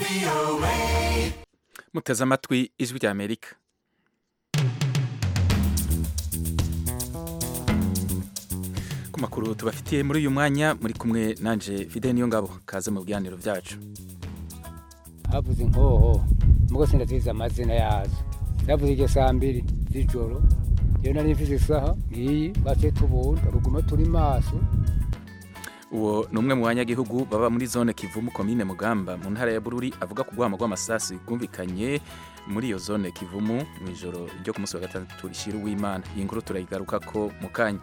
muteze amatwi ijwi rya amerika ku makuru tubafitiye muri uyu mwanya muri kumwe nanje fide niyo ngabo kaze mu biganiro byacu havuze inkoho mugo sindazizi amazina yazo zavuze iryo saa mbiri z'ijoro iyo nari mfise isaha ngiyi baciye tubunda ruguma turi maso uwo ni umwe mu banyagihugu baba muri zone kivumu komine mugamba mu ntara ya bururi avuga ku rwamo rw'amasasi rwumvikanye muri iyo zone kivumu mu ijoro ryo ku munsi wa gatandatu rishira uw'imana iyi nkuru turayigaruka ko mu kanya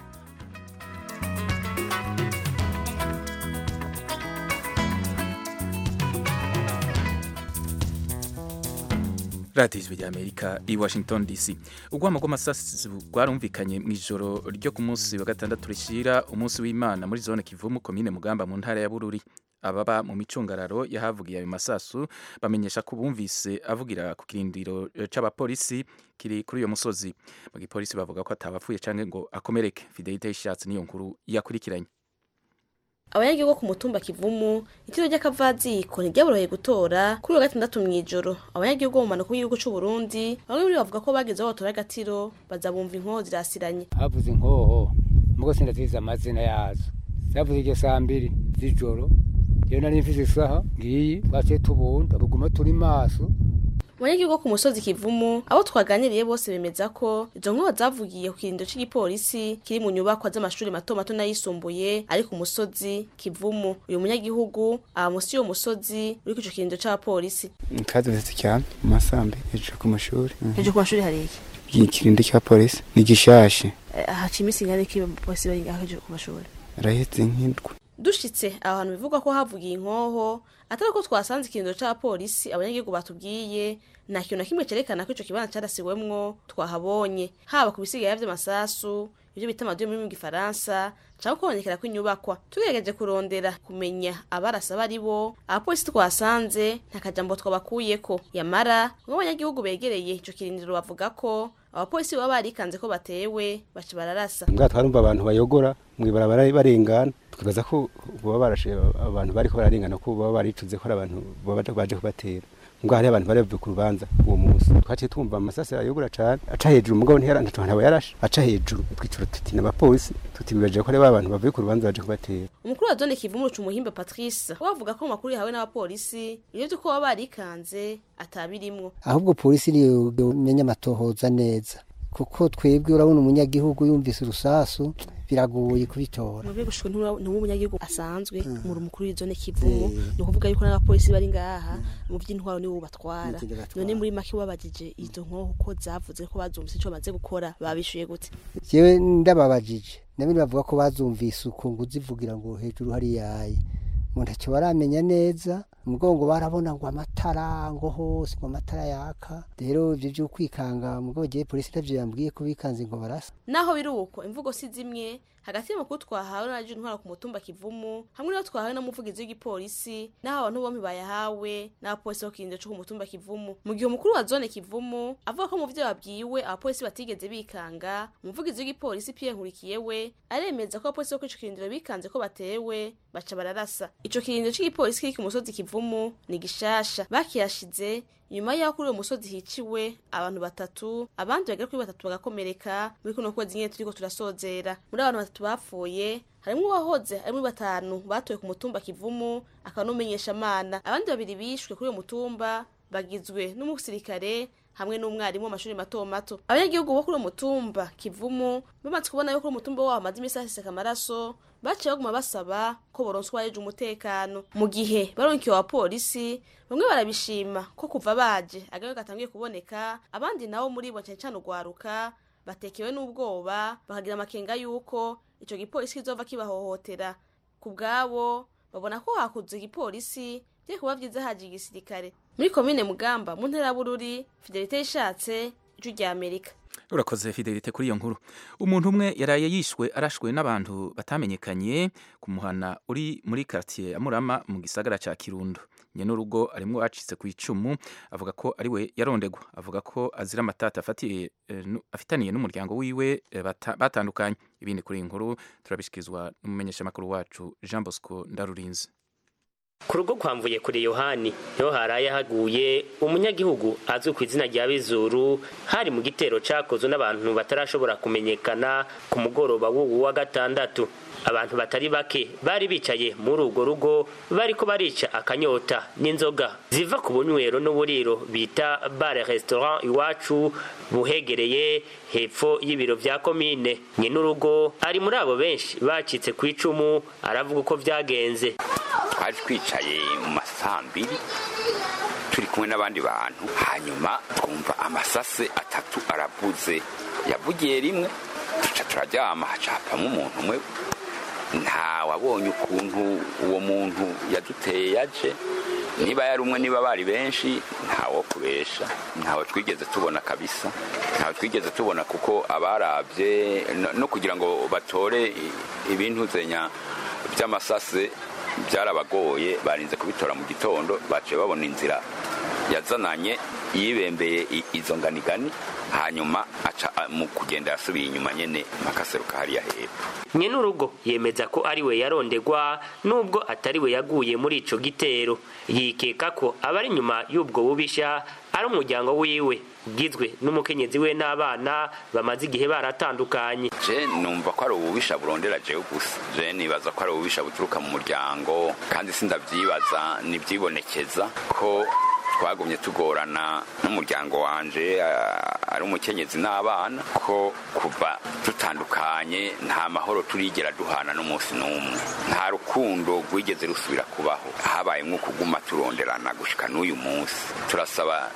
radiyo ijwi rya amerika i washington dc urwamo rw'amasasi rwarumvikanye mu ijoro ryo ku munsi wa gatandatu rishyira umunsi w'imana muri zone kivumu komine mugamba mu ntara ya bururi ababa mu micungararo yahavugiye ayo masasu bamenyesha ko bumvise avugira ku kirindiro c'abapolisi kiri kuri uyo musozi mu gipolisi bavuga ko atabapfuye canke ngo akomereke fidelite y'ishatsi niyo nkuru yakurikiranye abanyagihugu ku mutumba kivumu itiro ry'akavaziko ntiryaboroheye gutora kuri uwa gatandatu mw'ijoro abanyagihugu bo mu manuko y'igihugu c'u Burundi bamwe muri bo bavuga ko bageze aho batora agatiro baza bumva inkoho zirasiranye havuze inkoho mugo sindazizi amazina yazo zavuze iryo saa mbiri z'ijoro iyo nari mfise isaha ngiyi baciye tubunda ruguma turi maso abanyagihugu ku musozi kivumu abo twaganiriye bose bemeza ko izo nkoho zavugiye ku kirindiro c'igipolisi kiri mu nyubakwa z'amashuri mato mato n'ayisumbuye ari ku musozi kivumu uyu munyagihugu aba musi y'uwo musozi uri ku ico kirindiro c'abapolisi kazi bifite cyane mu masambi hejuru ku mashuri hejuru ku mashuri hari iki ikirindi cya polisi ni gishashe haca iminsi ingana iki polisi bari ngaho hejuru ku mashuri arahetse nk'indwi dushitse aho hantu bivugwa ko havugiye inkoho atari ko twasanze ikirindiro c'abapolisi abanyagihugu batubwiye nta kintu na kimwe cerekana ko ico kibanza carasiwemwo twahabonye haba ku bisigaye vy'amasasu ivyo bita amadiyo muri mu gifaransa canke kubonekera kw'inyubakwa tugerageje kurondera kumenya abarasa bari bo abapolisi twasanze nta kajambo twabakuyeko yamara bamwe abanyagihugu begereye ico kirindiro bavuga ko abapolisi baba barikanze ko batewe baca bararasa mbwa twarumva abantu bayogora mw'ibarabara barengana twibaza ko baba barashe abantu bariko bararengana ko baba baricuze ko ari abantu baba baje kubatera mbwa hari abantu bari bavuye ku rubanza uwo munsi twaciye twumva amasasi arayogora cane aca hejuru mugabo ntiyaranta ntabo yarashe aca hejuru twicura tuti n'abapolisi tutibibaje ko ari ba bantu bavuye ku rubanza baje kubatera umukuru wa zone kivumu ruca umuhimbe patrice we avuga ko mu makuru yahawe n'abapolisi ivyo vy'uko baba barikanze atabirimwo ahubwo polisi niyo menya amatohoza neza kuko twebwe urabona umunyagihugu yumvise urusasu biragoye kubitora mwebwe gushika ntuba umunyagihugu asanzwe muri umukuru w'izone kivumu ni ukuvuga yuko n'abapolisi bari ngaha mu vy'intwaro nibo batwara none muri make wabajije izo nkoho ko zavuze ko bazumvise ico bamaze gukora babishuye gute jewe ndababajije nabindi bavuga ko bazumvise uko ngo uzivugira ngo hejuru hari yaye mu ntacyo baramenya neza umugongo barabona ngo amatara ngo hose ngo amatara yaka rero ivyo vyo kwikanga mugabo gihe polisi ntavyo yambwiye ko bikanze ngo barasa naho biri uko imvugo si zimwe hagati y'amakuru twahawe na intwara ku mutumba kivumu hamwe n'aho twahawe n'umuvugizi w'igipolisi n'aho abantu bompi bayahawe n'abapolisi bo kirindiro co ku mutumba kivumu mu gihe umukuru wa zone kivumu avuga ko mu vyo babwiwe abapolisi batigeze bikanga umuvugizi w'igipolisi Pierre Nkurikiye we aremeza ko abapolisi bo kuri ico kirindiro bikanze ko batewe baca bararasa ico kirindiro c'igipolisi kiri ku musozi kivumu ni gishasha bakiyashize nyuma y'aho kuri uwo musozi hiciwe abantu batatu abandi bagera kuri batatu bagakomereka muri kuno kwezi nyene turiko turasozera muri abantu batatu bapfuye harimwo uwahoze ari muri batanu batowe ku mutumba kivumu akaba n'umumenyesha amana abandi babiri bishwe kuri uwo mutumba bagizwe n'umusirikare hamwe n'umwarimu w'amashuri mato mato abanyagihugu bo kuri uwo mutumba kivumu bamaze kubona yuko umutumba wabo hamaze imisi haseseka amaraso baciye baguma basaba ko boronswa areje umutekano mu gihe baronkiwe abapolisi bamwe barabishima ko kuva baje agayo gatangiye kuboneka abandi nabo muri bo cane cane urwaruka batekewe n'ubwoba bakagira amakenga yuko ico gipolisi kizova kibahohotera ku bwabo babona ko hakuze igipolisi vye kuba vyiza haje igisirikare muri komine mugamba mu ntara bururi fidelite yishatse ijwi rya amerika urakoze fidelite kuri iyo nkuru umuntu umwe yaraye yishwe arashwe n'abantu batamenyekanye ku muhana uri muri quartier ya Murama mu gisagara ca Kirundo nyene urugo arimwo acitse ku icumu avuga ko ari we yarondegwa avuga ko azira amatata afatiye eh, nu- afitaniye n'umuryango wiwe eh, bata- batandukanye ibindi kuri iyi nkuru turabishikizwa n'umumenyeshamakuru wacu Jean Bosco Ndarurinze ku rugo kwamvuye kuri yohani niho haraye haguye umunyagihugu azwi ku izina rya bizuru hari mu gitero cakozwe n'abantu batarashobora kumenyekana ku mugoroba w'uwu wa gatandatu abantu batari bake bari bicaye muri urwo rugo bariko barica akanyota n'inzoga ziva ku bunywero n'uburiro bita bare restaurant iwacu buhegereye hepfo y'ibiro vya komine nyenurugo ari muri abo benshi bacitse ku icumu aravuga uko vyagenze twari twicaye mu masambiri turi kumwe n'abandi bantu hanyuma twumva amasase atatu aravuze yavugiye rimwe tuca turaryama hacapamo umuntu umwe nta wabonye ukuntu uwo muntu yaduteye yaje niba yari umwe niba bari benshi ntawo kubesha ntawe twigeze tubona kabisa ntawe twigeze tubona kuko abarabye no kugira ngo batore ibintu zenya by'amasase byarabagoye barinze kubitora mu gitondo baciye babona inzira yazananye yibembeye izo nganigani hanyuma aca mu kugenda yasubiye inyuma nyene makaseruka hariya hepfo nyenurugo yemeza ko ari we yarondegwa nubwo atari we yaguye muri ico gitero yikeka ko abari inyuma y'ubwo bubisha ari umuryango wiwe ugizwe n'umukenyezi we n'abana bamaze igihe baratandukanye je numva ko ari ububisha burondera jewe gusa je nibaza ko ari ububisha buturuka mu muryango kandi sindavyibaza nivyibonekeza ko twagumye tugorana n'umuryango wanje ari umukenyezi n'abana ko kuva dutandukanye nta mahoro turigera duhana n'umunsi n'umwe nta rukundo rwigeze rusubira kubaho habaye nko kuguma turonderana gushika n'uyu munsi turasaba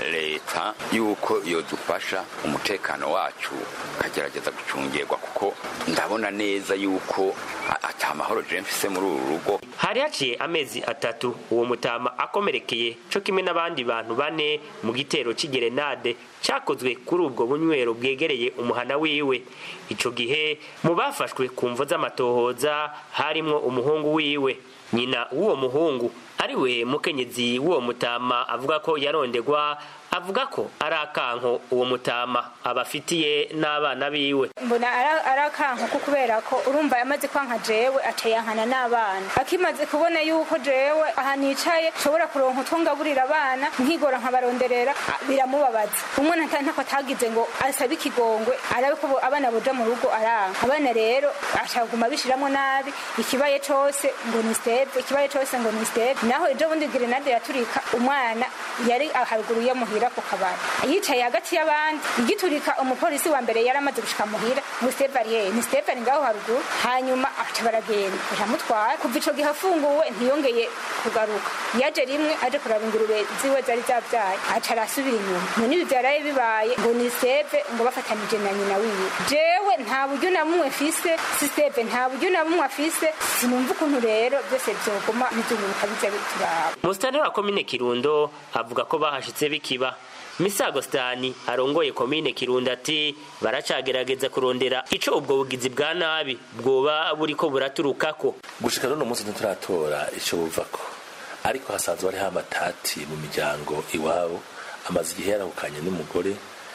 leta yuko yodufasha umutekano wacu ukagerageza gucungirwa kuko ndabona neza yuko ata mahoro je mfise muri uru rugo hari haciye amezi atatu uwo mutama akomerekeye co kimwe n'abandi bantu bane mu gitero c'igerenade cakozwe kuri ubwo bunywero bwegereye umuhana wiwe ico gihe mu bafashwe ku mvo z'amatohoza harimwo umuhungu wiwe nyina w'uwo muhungu ariwe mukenyezi w'uwo mutama avuga ko yarondegwa avuga ko ari akanko uwo mutama abafitiye n'abana biwe mbona ari akanko ko kubera ko urumva yamaze kwanka jewe acayankana n'abana akimaze kubona yuko jewe aha nicaye nshobora kuronka utwo ngaburira abana nkigora nkabaronderera biramubabaza umwana ntako atagize ngo asabe ikigongwe arabe ko abana boja mu rugo aranka abana rero ashaguma bishiramwo nabi ikibaye cose ngo ni steve ikibaye cose ngo ni steve naho ejo bundi grenade yaturika umwana yari haruguru yo muhira ku kabari yicaye hagati y'abandi igiturika umupolisi wa mbere yari amaze gushika muhira ngo steve ari hehe ni steve ari ngaho haruguru hanyuma aca baragenda baramutwara kuva ico gihe afunguwe ntiyongeye kugaruka yaje rimwe aje kuraba ingurube ziwe zari zavyaye aca arasubira inyuma none ibi vyaraye bibaye ngo ni steve ngo bafatanije na nyina wiwe jewe nta buryo na bumwe mfise si steve nta buryo na bumwe afise sinumva ukuntu rero byose vyoguma bizunguruka biza bituraba musitani wa komine kirundo avuga ko bahashitse bikiba misago stani arongoye komine kirundo ati baracagerageza kurondera ico ubwo bugizi bwa nabi bwoba buriko buraturukako gushika none umunsi ntituratora ico buvako ariko hasanzwe hariho amatati mu miryango iwabo amaze igihe yarahukanye n'umugore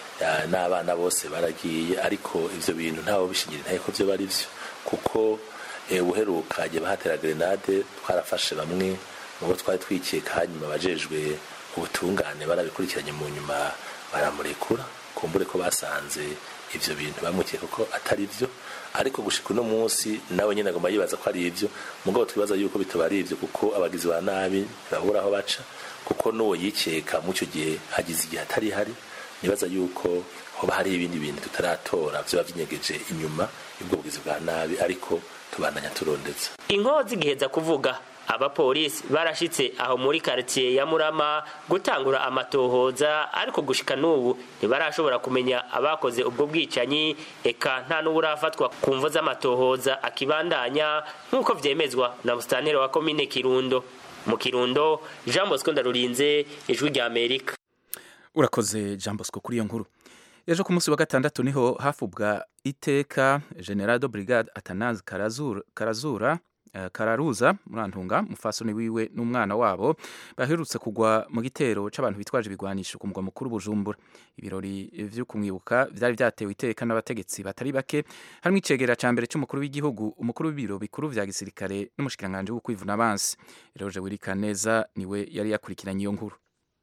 n'abana bose baragiye ariko ivyo bintu ntawe bishingira intaye ko vyo bari vyo kuko ubuheruka igihe bahatera grenade twarafashe bamwe mu bo twari twikeka hanyuma abajejwe ubutungane barabikurikiranye mu nyuma baramurekura kumbure ko basanze ivyo bintu bamukeka ko atari vyo ariko gushika uno munsi nawe nyene agomba yibaza ko ari ivyo mugabo twibaza yuko bitaba ari ivyo kuko abagizi ba nabi ntibabura aho baca kuko n'uwo yikeka mu ico gihe hagize igihe atari hari nibaza yuko hoba hari ibindi bintu tutaratora vyoba vinyegeje inyuma y'ubwo bugizi bwa nabi ariko tubandanya turondeza inkozi igiheza kuvuga abapolisi barashitse aho muri quartier ya Murama gutangura amatohoza ariko gushika n'ubu ntibarashobora kumenya abakoze ubwo bwicanyi eka nta n'uburafatwa ku mvo z'amatohoza akibandanya nk'uko vyemezwa na mustaneri wa komine Kirundo mu Kirundo Jean Bosco Ndarurinze ijwi rya Amerika urakoze Jean Bosco kuri iyo nkuru ejo ku munsi wa gatandatu niho hafubwa iteka general de brigade atanazi karazura, karazura uh, kararuza murantunga mufasoni wiwe n'umwana wabo baherutse kugwa mu gitero c'abantu bitwaje ibigwanisho ku mugwa mukuru bujumbura ibirori vyo kumwibuka vyari vyatewe iteka n'abategetsi batari bake harimo icegera ca mbere c'umukuru w'igihugu umukuru w'ibiro bikuru vya gisirikare n'umushikiranganje wo kwivuna abansi Eroje Wirikaneza niwe yari yakurikiranye iyo nkuru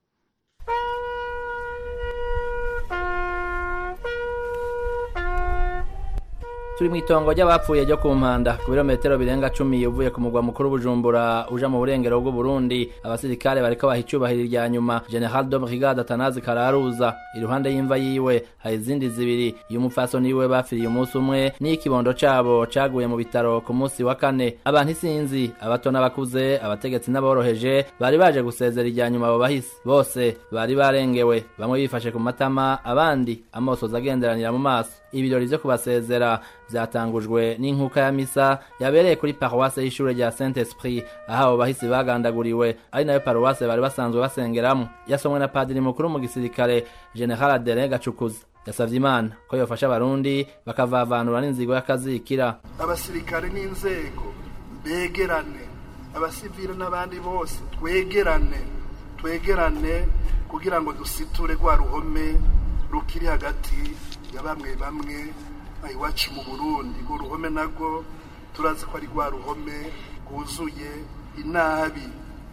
turi mu itongo ry'abapfuye ryo ku mpanda ku birometero birenga cumi uvuye ku mugwa mukuru bujumbura uja mu burengero bw'uburundi abasirikare bariko baha icubahiro irya nyuma general de brigade atanazi kararuza iruhande y'imva yiwe hari izindi zibiri y'umupfasoni wiwe bafiriye umunsi umwe n'ikibondo cabo caguye mu bitaro ku munsi wa kane abantu isinzi abato n'abakuze abategetsi n'aboroheje bari baje gusezera irya nyuma abo bahisi bose bari barengewe bamwe bifashe ku matama abandi amosozi agenderanira mu maso ibirori vyo kubasezera vyatangujwe n'inkuka ya misa yabereye kuri paruwase y'ishure rya saint esprit aho abo bahisi bagandaguriwe ari nayo paruwase bari basanzwe basengeramwo yasomwe na padiri mukuru mu gisirikare general adere gacukuza yasavye imana ko yofasha abarundi bakavavanura n'inzigo y'akazikira abasirikare n'inzego begerane abasivile n'abandi bose twegerane twegerane kugira ngo dusiture rwa ruhome rukiri hagati ya bamwe bamwe iwacu mu burundi urwo ruhome narwo turazi ko ari rwa ruhome rwuzuye inabi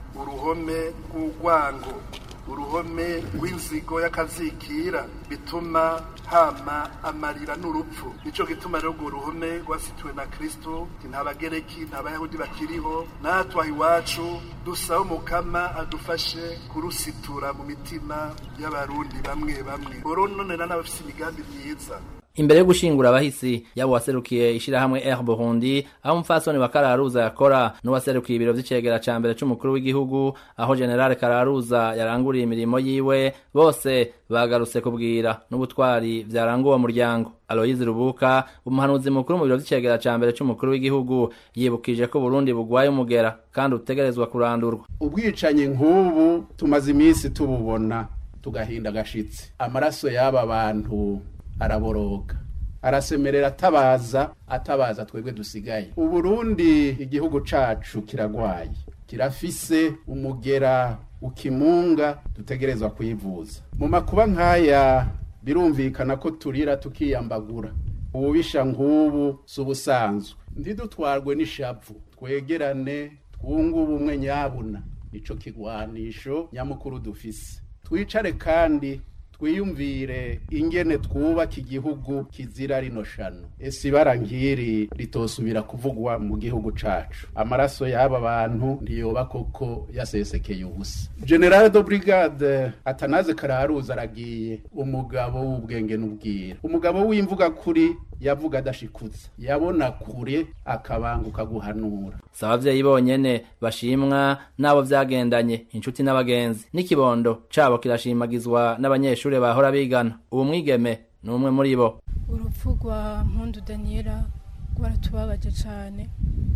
uruhome rw'urwango uruhome rw'inzigo y'akazikira bituma hama amarira n'urupfu nicyo gituma rero urwo ruhome rwasituwe na kristo nta bagereki nta bayahudi bakiriho natwe aha iwacu dusaba umukama adufashe kurusitura mu mitima y'abarundi bamwe bamwe borononera n'abafite imigambi myiza imbere yo gushingura abahisi yabo waserukiye ishirahamwe Air Burundi aho umfasoni wa Kararuza yakora n'uwaserukiye ibiro vy'icegera ca mbere c'umukuru w'igihugu aho General Kararuza yaranguriye imirimo yiwe bose bagarutse kubwira n'ubutwari vyaranguwe uwo muryango Aloyizi Rubuka umuhanuzi mukuru mu biro vy'icegera ca mbere c'umukuru w'igihugu yibukije ko Burundi bugwaye umugera kandi utegerezwa kurandurwa ubwicanyi nk'ubu tumaze iminsi tububona tugahinda agashitsi amaraso y'aba bantu araboroga arasemerera atabaza atabaza twebwe dusigaye uburundi igihugu cacu kiragwaye kirafise umugera ukimunga dutegerezwa kwivuza mu makuba nk'aya birumvikana ko turira tukiyambagura ububisha nk'ubu si ubusanzwe ntidutwarwe n'ishavu twegerane twunge ubumwe nyabuna ico kigwanisho nyamukuru dufise twicare kandi twiyumvire ingene twubaka igihugu kizira rino shano ese ibara nk'iri ritosubira kuvugwa mu gihugu cacu amaraso y'aba bantu ntiyoba koko yasesekeye ubusa general de brigade atanaze kararuza aragiye umugabo w'ubwenge n'ubwira umugabo w'imvuga kuri yavuga adashikutse yabona kure akabanguka guhanura si abavyeyi bonyene bashimwa n'abo vyagendanye inshuti n'abagenzi n'ikibondo cabo kirashimagizwa n'abanyeshure bahora bigana ubu mwigeme ni umwe muri bo urupfu rwa mpundu daniela rwaratubabaje cane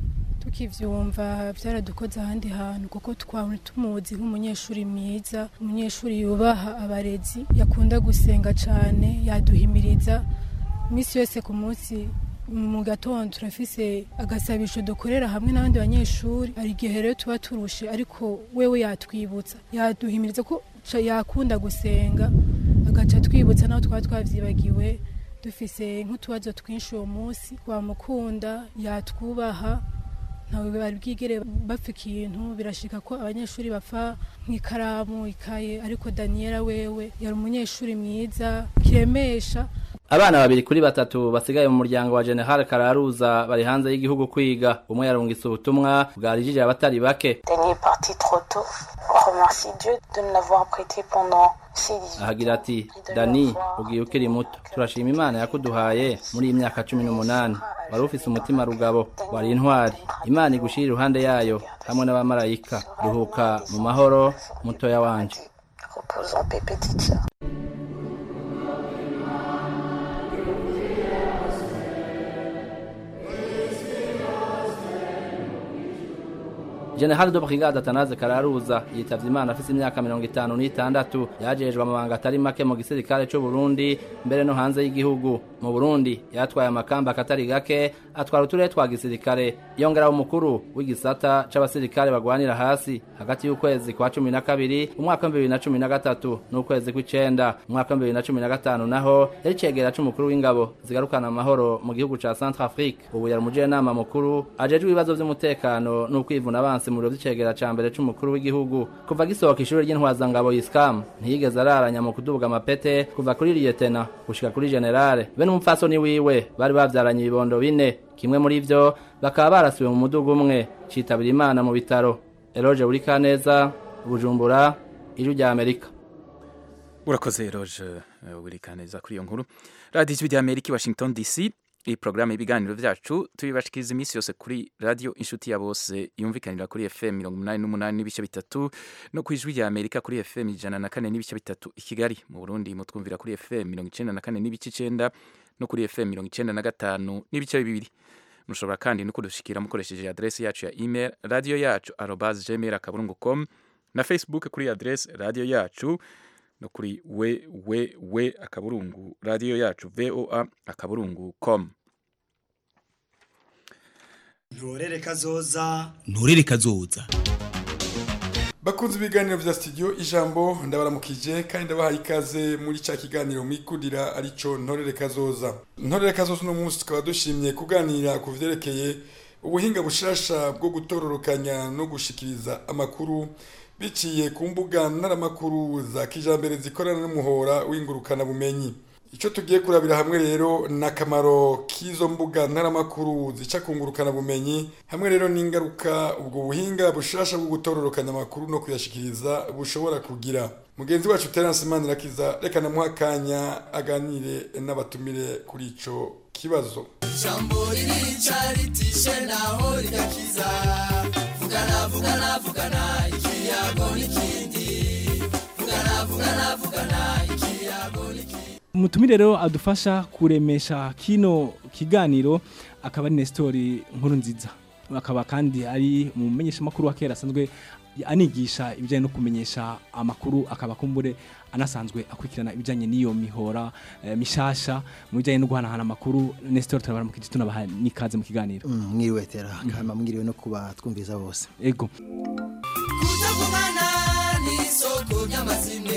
tukivyumva vyaradukoze ahandi hantu kuko twari tumuzi nk'umunyeshuri mwiza umunyeshuri yubaha abarezi yakunda gusenga cane yaduhimiriza iminsi yose ku munsi mu gatondo turafise agasabisho dukorera hamwe n'abandi banyeshuri hari igihe rero tuba turushe ariko wewe yatwibutsa yaduhimiriza ko yakunda gusenga agaca twibutsa naho twaba twavyibagiwe dufise nk'utubazo twinshi uwo munsi wamukunda yatwubaha ntawe bari bwigere bapfa ikintu birashika ko abanyeshuri bapfa nk'ikaramu ikaye ariko daniela wewe yari umunyeshuri mwiza kiremesha abana babiri kuri batatu basigaye mu muryango wa general kararuza bari hanze y'igihugu kwiga umwe yarungitse ubutumwa bwarijije abatari bake ahagira ati dani ugiye ukiri muto turashima imana yakuduhaye muri iyi myaka cumi n'umunani wari ufise umutima rugabo wari intwari imana igushira iruhande yayo hamwe n'abamarayika ruhuka mu mahoro mutoya wanje General de Brigade Atanaze Kararuza yitavye Imana afise imyaka 56 yajejwe amabanga atari make mu gisirikare cyo Burundi mbere no hanze y'igihugu mu Burundi yatwaye amakamba katari gake atwara uturere twa gisirikare yongera umukuru w'igisata c'abasirikare bagwanira hasi hagati y'ukwezi kwa 12 umwaka wa 2013 n'ukwezi kw'icenda umwaka wa 2015 naho yari cegera c'umukuru w'ingabo zigarukana amahoro mu gihugu ca Centrafrique ubu yari umujyanama mukuru ajejwe ibibazo vy'umutekano n'ukwivuna abansi mu biro vy'icegera ca mbere c'umukuru w'igihugu kuva gisohoka ishuri ry'intwazangabo Iskam ntiyigeze araranya mu kudubuga amapete kuva kuri liyetena gushika kuri generale be n'umupfasoni wiwe bari bavyaranye ibibondo bine kimwe muri vyo bakaba barasiwe mu mudugu umwe citabira imana mu bitaro eroge burikaneza bujumbura ijwi rya amerika urakoze eroge burikaneza kuri iyo nkuru radiyo ijwi rya amerika i washington dc iyi porogaramu y'ibiganiro byacu tubibashikiriza iminsi yose kuri radiyo inshuti ya bose yumvikanira kuri fm mirongo umunani n'umunani n'ibice bitatu no ku ijwi rya amerika kuri fm ijana na kane n'ibice bitatu i kigali mu burundi mutwumvira kuri fm mirongo icenda na kane n'ibice icenda no kuri fm mirongo icenda na gatanu n'ibice bibiri mushobora kandi no kudushikira mukoresheje adresi yacu ya email radiyo yacu arobas gmail akaburungu com na facebook kuri adresi radiyo yacu no kuri we we we akaburungu radiyo yacu voa akaburungu com nturere kazoza nturere kazoza bakunze ibiganiro vya studio ijambo ndabaramukije kandi ndabahaye ikaze muri ca kiganiro mwikundira arico ntorere kazoza ntorere kazoza uno munsi tukaba dushimye kuganira ku vyerekeye ubuhinga bushasha bwo gutororokanya no gushikiriza amakuru biciye ku mbuga ntaramakuru za kijambere zikorana n'umuhora w'ingurukana bumenyi icyo tugiye kurabira hamwe rero ni akamaro k'izo mbuga ntaramakuru zica ku ngurukana bumenyi hamwe rero n'ingaruka ubwo buhinga bushasha bwo gutororokanya amakuru no kuyashikiriza bushobora kugira mugenzi wacu terence manirakiza reka namuha akanya aganire n'abatumire kuri ico kibazo ijambo ririca ritishe naho rigakiza vugana vugana vugana ikiyago n'ikindi vugana vugana vugana ikiyago n'ikindi umutumire rero adufasha kuremesha kino kiganiro akaba ari Nestori nkuru nziza akaba kandi ari umumenyesha makuru wa kera asanzwe anigisha ibijyanye no kumenyesha amakuru akaba kumbure anasanzwe akurikirana ibijyanye n'iyo mihora eh, mishasha mu bijyanye no guhanahana amakuru Nestor turabara mu kijito nabaha nikaze mu kiganiro mwiriwe tera kama mwiriwe no kuba twumviza bose ego kutavugana n'isoko ry'amazime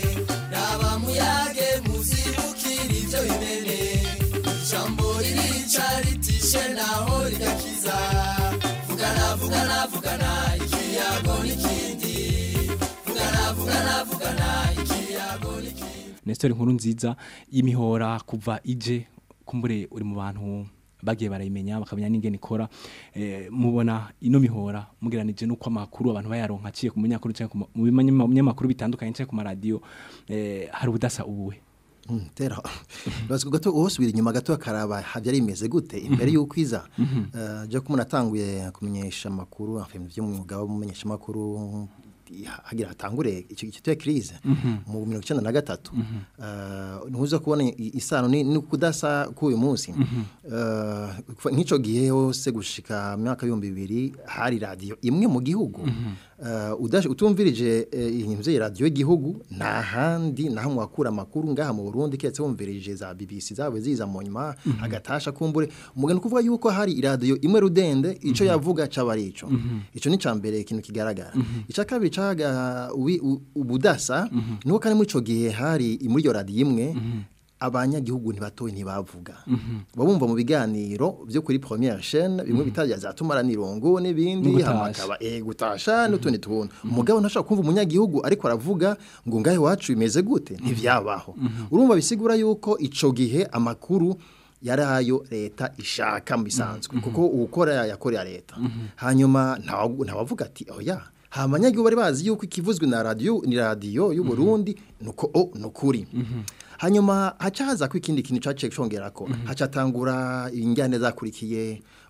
raba muyage muzibukira ibyo bimene ijambo ririca ritishe naho rigakiza vugana vugana vugana ikiyago n'ikindi vugana vugana vugana ikiyago n'ikindi Nestor nkuru nziza y'imihora kuva ije kumbure uri mu bantu bagiye barayimenya bakamenya n'ingene ikora eh, mubona ino mihora mugeranije nuko amakuru abantu bayaronka aciye ku munyamakuru cyangwa mu binyamakuru bitandukanye cyangwa ku maradiyo eh, hari ubudasa ubuwe Mm, tera baziko gato usubira inyuma gato akaraba havyari imeze gute imbere Mhm. yuko iza Mhm. Eh, je ko natanguye kumenyesha amakuru afite by'umwuga wo mumenyesha amakuru hagira hatangure icyo icyo cya crise Mhm. mu 1993 Mhm. eh ntuza kubona i- isano ni ni kudasa k'uyu munsi Mhm. eh kuva nk'ico gihe hose gushika mu myaka y'ibihumbi bibiri hari radio imwe mu gihugu Mhm. eh udaje utumvirije eh, iyi mvye radio y'igihugu nta handi naho mwakura amakuru ngaha mu Burundi ketse wumvirije za BBC zawe ziza mu nyuma Mhm. agatasha kumbure umugani kuvuga yuko hari radio imwe rudende ico yavuga cabarico Mhm. ico ni cambere ikintu kigaragara Mhm. ica kabiri caga uwi- u- ubudasa Mhm. nuko kandi muri ico gihe hari muri iyo radio imwe Mhm. abanyagihugu ntibatoye ntibavuga Mhm. babumva mu biganiro byo kuri première chaîne bimwe bitaja za tumara nirongo n'ibindi N'ugutasha. hamakaba eh gutasha n'utundi tuntu umugabo ntashaka kumva umunyagihugu ariko aravuga ngo ngahe wacu bimeze gute ntivyabaho Mhm. urumva bisigura yuko ico gihe amakuru yarayo leta ishaka mu bisanzwe kuko ukora yakorera leta Mhm. hanyuma ntawagu- ntawavuga ati oya hamanyagihugu bari bazi yuko ikivuzwe na radio ni radio y'u Burundi nuko o nukuri hanyuma haca haza ko ikindi kintu caciye congerako haca tangura injyane zakurikiye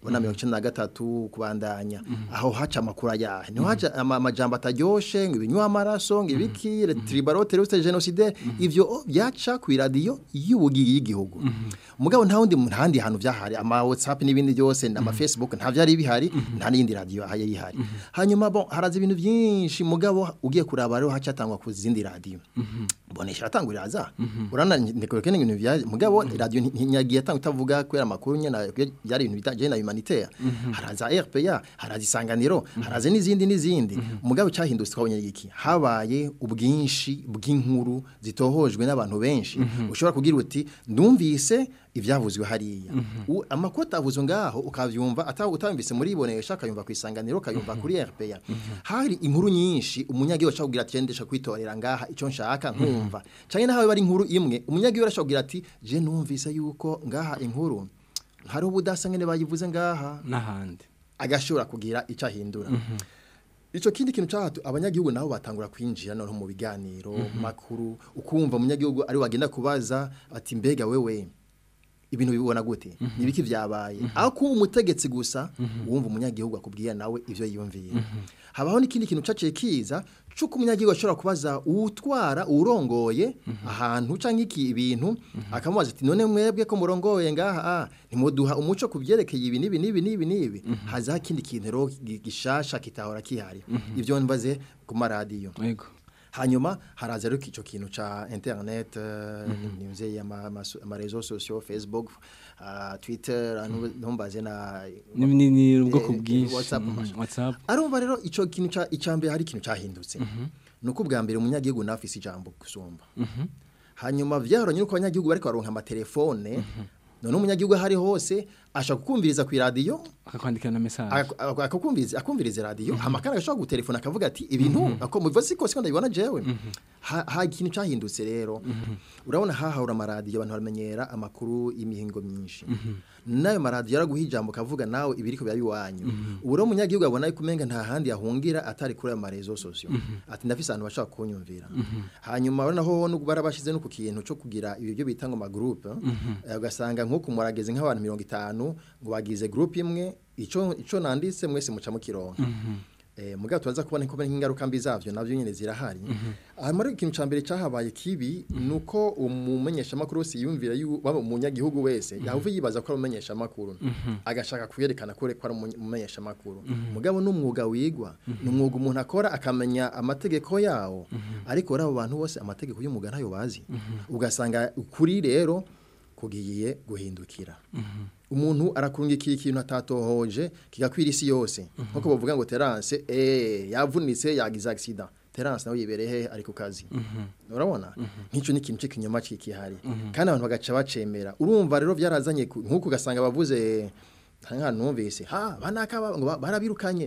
ubona mirongo icenda na gatatu kubandanya aho haca amakuru ayahe niho haca ama- amajambo ataryoshe ngo ibinywa amaraso ngo ibiki tribaro terroriste genocide ivyo byaca ku iradiyo y'ubugiyi y'igihugu mugabo nta wundi nta handi hantu byahari ama whatsapp n'ibindi byose ama facebook nta byari bihari nta n'iyindi radiyo ahaye yihari hanyuma bon haraza ibintu byinshi mugabo ugiye kuraba rero hacatangwa ku zindi radiyo bonesha atangurira za urana ndekore ibintu bya mugabo radio ntinyagiye atanga utavuga kwera makuru nyene byari ibintu bitaje na humanitaire haraza RPA haraza isanganiro haraza n'izindi n'izindi mugabo cyahindutse twabonye iki habaye ubwinshi bw'inkuru zitohojwe n'abantu benshi ushobora kugira uti ndumvise ibyavuzwe hariya U- amakuru atavuzwe ngaho ukavyumva ata- utayumvise muri ibonesha akayumva ku isanganiro akayumva kuri RPA hari inkuru nyinshi umunyagihugu ashobora kugira ati ndesha kwitorera ngaha icyo nshaka nkumva cyane naho bari inkuru imwe umunyagihugu ashobora kugira ati je numvise yuko ngaha inkuru hari ubudasa ngene bayivuze ngaha n'ahandi agashobora kugira icyo ahindura Ico kindi kintu cyahatu abanyagihugu nabo batangura kwinjira no mu biganiro Mhm. makuru ukumva umunyagihugu ari wagenda kubaza ati mbega wewe ibintu bibona gute nibiki vyabaye aho kuba umutegetsi gusa wumva umunyagihugu akubwiye nawe ivyo yiyumviye habaho n'ikindi kintu caciye kiza cuko umunyagihugu ashobora kubaza uwutwara uwurongoye ahantu canke iki ibintu akamubaza ati none mwebwe ko murongoye ngaha ah, ntimuduha umuco ku byerekeye ibi n'ibi n'ibi n'ibi n'ibi hazaho ikindi kintu rero gi- gishasha kitahora kihari ivyo mbaze ku maradiyo yego hanyuma haraza rero ico kintu ca internet uh, nimze ama ama réseaux sociaux Facebook uh, Twitter antu- ntumbaze na Ni- ni ni ubwoko eh, bwinshi WhatsApp Mhm, WhatsApp arumva rero ico kintu ca icambere hari ikintu cahindutse nuko bwa mbere umunyagihugu nafise ijambo gusumba Mhm. hanyuma vyaranye nuko abanyagihugu bariko baronka amatelefone none umunyagihugu hari hose ashaka kukumviriza ku radio akakwandikira na message Ak- ak- akakumviriza akumviriza radio hamakana agashobora gutelefona akavuga ati ibintu ako mubivuze siko siko ndabibona jewe ha ha ikintu cyahindutse rero urabona hahahura amaradiyo abantu baramenyera amakuru y'imihingo myinshi nayo maradiyo yaraguha ijambo kavuga nawe ibiriko biba biwanyu ubu rero umunyagihugu abona yuko umenga nta handi yahungira atari kuri ayo marezo sosiyo ati ndafise ahantu bashaka kunyumvira hanyuma urabona ho no barabashize no ku kintu cyo kugira ibyo byo bita ngo magroupe eh, ugasanga nko kumurageze nk'abantu mirongo itanu ngo bagize groupe imwe ico ico nanditse mwese muca mukironka Eh, mugabo tubaza kubona ko ingaruka mbi zavyo navyo nyene zirahari hanyuma rero ikintu ca mbere cahabaye kibi nuko umumenyesha makuru wese yumvira yu waba umunyagihugu wese yahuve yibaza ko ari umumenyesha makuru agashaka kuyerekana ko ko ari umumenyesha makuru mugabo n'umwuga wigwa n'umwuga umuntu akora akamenya amategeko yawo ariko rabo bantu bose amategeko y'umwuga ntayo bazi ugasanga ukuri rero kugiye guhindukira umuntu arakurungikiye ikintu atatohoje kigakwira isi yose nkuko bavuga ngo Terence eh yavunitse yagize accident Terence nawe yibereye he ari ku kazi urabona nk'icyo ni ikintu cy'ikinyoma kikihari kandi abantu bagaca bacemera urumva rero byarazanye ku- nk'uko ugasanga bavuze nka numvise ha banaka ba- ngo ba- barabirukanye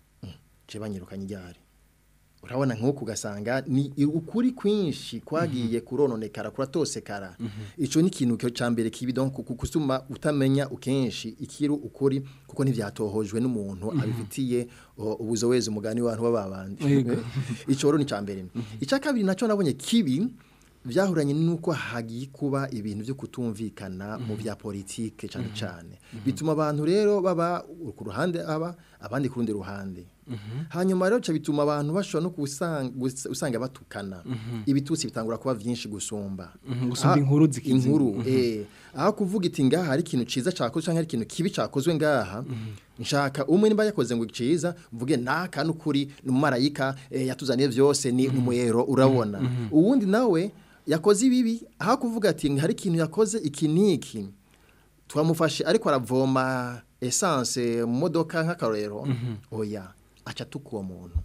je banyirukanye iryari urabona nk'uko ugasanga ni ukuri kwinshi kwagiye kurononekara kuratosekara ico ni ikintu cyo cambere kibi donc ku- kusuma utamenya ukenshi ikiru ukuri kuko ntivyatohojwe n'umuntu abifitiye o, ubuzowezi umugani w'abantu bababandi Yego. ico rero ni cambere ica kabiri naco nabonye kibi vyahuranye nuko hagiye kuba ibintu byo kutumvikana mu bya politike cyane cyane bituma abantu rero baba ku ruhande aba abandi ku rundi ruhande hanyuma rero ca bituma abantu bashobora no kusanga gus- usanga batukana ibitutsi bitangura kuba vyinshi gusumba Mhm, gusumba Ah, inkuru zikizi. inkuru Mhm. eh aho kuvuga iti ngaha hari ikintu ciza cakozwe canke hari ikintu kibi cakozwe ngaha nshaka umwe nimba yakoze ngo ciza mvuge naka n'ukuri n'umumarayika eh, yatuzaniye vyose ni umuyero urabona uwundi nawe yakoze ibibi aho kuvuga ati hari ikintu yakoze iki niki twamufashe ariko aravoma essence mu modoka nk'akarorero oya aca tukuwo muntu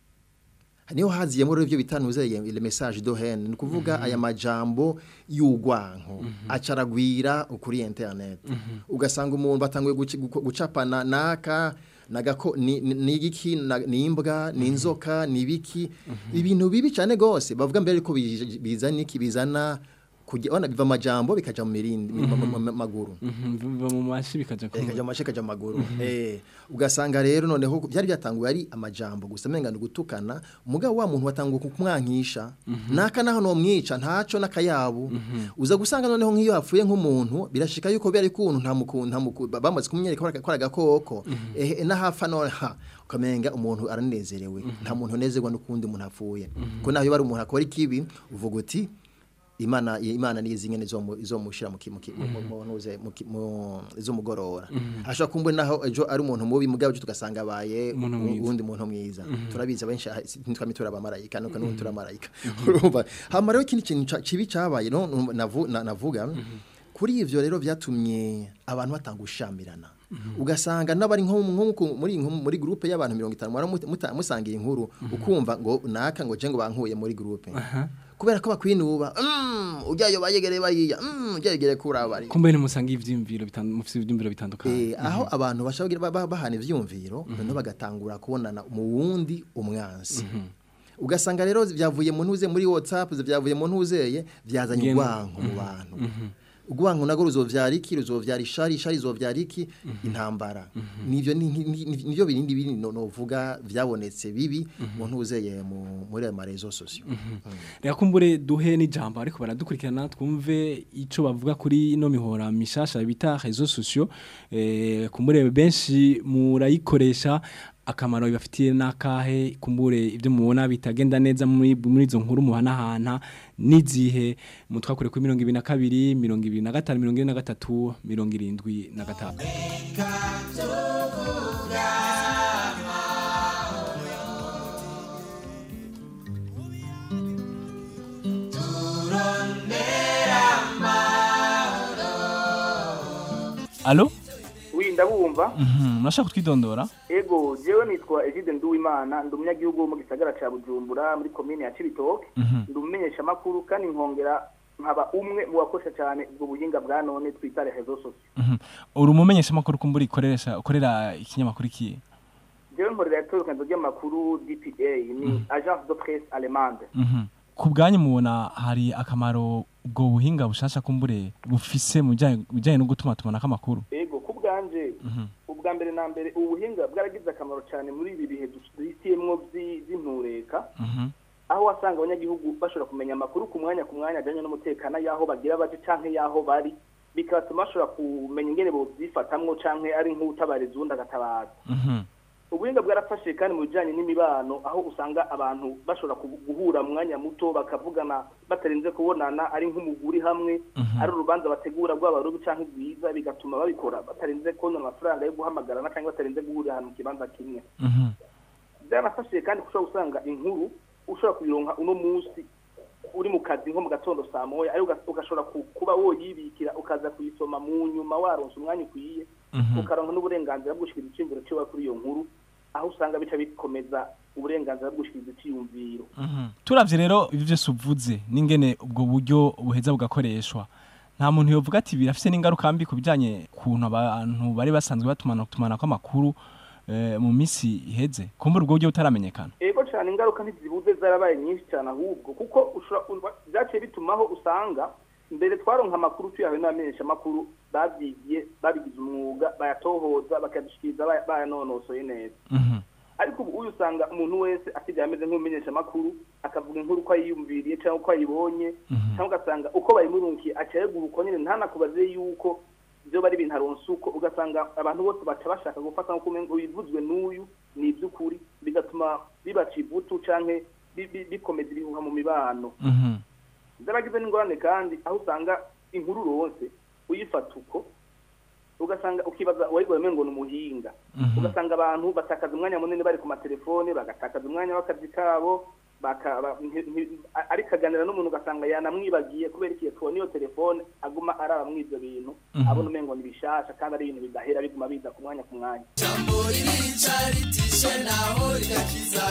niho haziyemo rero ibyo bitanuze le message de haine ni kuvuga aya majambo y'ugwanko acaragwira kuri internet ugasanga umuntu batanguye guci- guko- gucapana naka nagako ni ni- ni igiki na- ni imbwa ni inzoka ni ibiki ibintu bibi cyane gose bavuga mbere ko bizana iki bizana kujya wana biva amajambo bikaja mu mirindi mu- mu- mu- mu maguru Mhm, biva mu mashi bikaja ku kaja mu kaja mu maguru eh ugasanga rero noneho byari byatanguye ari amajambo gusa menga gutukana mugabo wa muntu watanguye kumwankisha naka naho no mwica ntaco nakayabu uza gusanga noneho nk'iyo hapfuye nk'umuntu birashika yuko bari kuntu nta mukuntu nta mukuntu bamaze kumwereka ko agakoko eh nahafa no ha ukamenga umuntu aranezerewe nta muntu unezerwa n'ukundi umuntu apfuye ko naho iyo bari umuntu akora ikibi uvuga uti imana imana niyo zingene izomushira mu ki- mu ki- mu- mu- ntuze, mu ki- mu- izomugorora ashobora kumbe naho ejo ari umuntu mubi mugabo ejo tugasanga abaye Umuntu mwiza. uwundi muntu mwiza turabizi abenshi aha, si- ntitwame turi abamarayika nuko n'ubu turi abamarayika urumva hama rero ikindi kintu ca- kibi cabaye no nu- navu- na- navuga kuri ivyo rero vyatumye abantu batanga ushamirana ugasanga n'abari nko nko ku- muri nko muri groupe y'abantu 50 mwara muta- muta- musangiye inkuru ukumva ngo naka ngo je ngo bankuye muri groupe kubera ko bakwinuba mm ujyayo bayegereye bariya mm ujyayo yegereye kurabari kumbe nimusanga ivyimviro bitandukanye mufite ivyimviro bitandukanye Eh, aho abantu bashobora ba- ba- bahana ivyumviro noneho bagatangura kubonana mu wundi umwansi ugasanga rero byavuye mu ntuze muri WhatsApp byavuye mu ntuzeye byazanye Ngeno. urwanko mu bantu urwanko nago ruzovyara iki ruzovyara ishari ishari zovyara iki intambara nivyo ni- ni- ni- nivyo birindi biri no novuga vyabonetse bibi mu ntuzeye mu muri ayo marezo sosio reka kumbure duhe n'ijambo ariko baradukurikirana twumve ico bavuga kuri ino mihora mishasha bita réseaux sociaux eh kumbure benshi murayikoresha akamaro bibafitiye nakahe kumbure ibyo mubona bitagenda neza muri muri izo nkuru muhanahana n'izihe mutwakure kuri mirongo ibiri na kabiri mirongo ibiri na gatanu mirongo ine na gatatu mirongo irindwi na gatanu alo wi ndabumva Mhm, murashaka kutwidondora ego jewe nitwa Egide Nduwimana ndi umunyagihugu wo mu gisagara ca Bujumbura muri komine ya Cibitoke Mhm. ndi umumenyesha makuru kandi nkongera nkaba umwe mu bakoresha cyane ubwo buhinga bwa none twita rezo sociaux Mhm. uri umumenyesha makuru kumbura ikoresha ukorera ikinyamakuru kiye jewe nkorera itorokanizo ry'amakuru DPA ni agence de presse allemande Mhm. ku bwanyu mubona hari akamaro ubwo buhinga bushasha kumbure bufise mu bijanye mu bijanye no gutuma tumanako amakuru ego ku bwanje Mhm. ubwa mbere na mbere ubu buhinga bwaragize akamaro cyane muri ibi bihe duhitiyemwo vy'i- vy'intureka Mhm. aho wasanga abanyagihugu bashobora kumenya amakuru ku mwanya ku mwanya ajyanye n'umutekano y'aho bagira baje canke y'aho bari bigatuma bashobora kumenya ingene bovyifatamwo canke ari nk'utabariza uwundi agatabaza Mhm. ubuhinga bwarafashe kandi mu bijanye n'imibano aho usanga abantu bashobora ku- guhura mu mwanya muto bakavugana batarinze kubonana ari nk'umuguri hamwe ari urubanza bategura rwaba rubi canke rwiza bigatuma babikora batarinze kubona amafaranga yo guhamagarana canke batarinze guhurira ahantu mu kibanza kimwe Mhm. byanafashije kandi ushobora gusanga inkuru ushobora kuyironka uno munsi uri mu kazi nko mu gatondo saa moya ariko uga- ugashobora ku- kuba woyibikira ukaza kuyisoma mu nyuma waronse umwanya ukwiye Mhm. ukaronka n'uburenganzira bwo gushikiriza iciyumviro ciwe kuri iyo nkuru aho usanga bica bikomeza uburenganzira bwo gushikiriza iciyumviro Mhm. turavye rero ivyo vyose uvuze n'ingene ubwo buryo buheza bugakoreshwa nta muntu yovuga ati birafise n'ingaruka mbi ku bijanye kuntu abantu bari basanzwe batumana tumanako amakuru eh, mu misi iheze kumbura ubwo buryo butaramenyekana ego cyane ingaruka ntizibuze zarabaye nyinshi cyane ahubwo kuko ushobora urwa- vyaciye bitumaho usanga mbere twaronka amakuru tuyahawe n'abamenyesha amakuru babyigiye babigize umwuga bayatohoza bakadushikiriza baya- bayanonosoye neza ariko ubu uyu usanga umuntu wese asigaye ameze nk'umumenyesha amakuru akavuga inkuru uko ayiyumviriye cyangwa uko ayibonye cyangwa ugasanga uko bayimurunkiye acayegura uko nyine ntanakubaze yuko byo bari ibintu aronse uko ugasanga abantu bose baca bashaka gufata nko kumenga ibivuzwe n'uyu ni iby'ukuri bigatuma bibaca ivutu canke bi- bi- bikomeza ibihuha mu mibano zaragize n'ingorane kandi aho usanga inkuru uronse uyifata uko ugasanga ukibaza uwayigoye ngo ni umuhinga ugasanga abantu batakaza umwanya munini bari ku matelefone bagatakaza umwanya w'akazi kabo baka- ba- nti- nti- a- ariko aganira n'umuntu ugasanga yanamwibagiye kubera ikiye tubona iyo telefone aguma araba muri ibyo bintu Mhm. abona umengo ni bishasha kandi ari ibintu bidahera biguma biza ku mwanya ku mwanya ririca ritishe naho rigakiza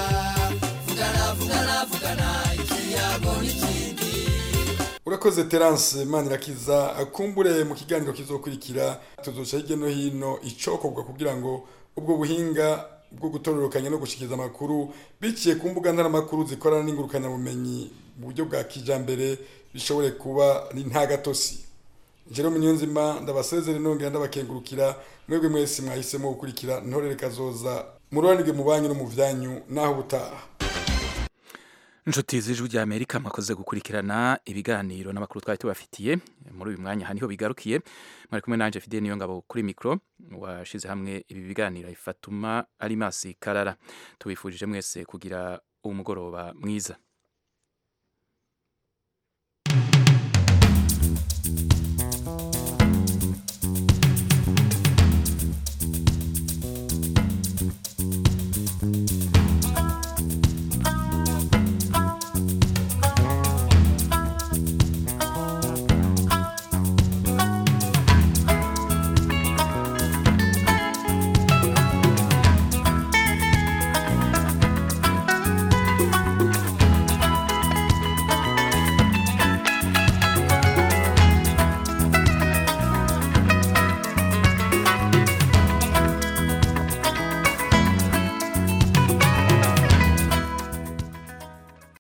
vugana vugana vugana ikiyago n'ikindi urakoze terance manirakiza akumbure mu kiganiro kizokurikira tuzoca hirya no hino icokorwa kugira ngo ubwo buhinga bwo gutororokanya no gushikiriza amakuru biciye ku mbuga ntaramakuru zikorana n'ingurukanabumenyi mu buryo bwa kijambere bishobore kuba ni nta gatosi Jerome Niyonzima ndabasezere nongera ndabakengurukira mwebwe mwese mwahisemo gukurikira ntorere kazoza mururanirwe mu banyu no mu vyanyu naho butaha inshuti z'ijwi rya amerika mwakoze gukurikirana ibiganiro n'amakuru twari tubafitiye muri uyu mwanya haniho bigarukiye mwari kumwe nanje fidele niyo ngabo kuri mikoro washize hamwe ibi biganiro ifatuma arimasi karara tubifurije mwese kugira umugoroba mwiza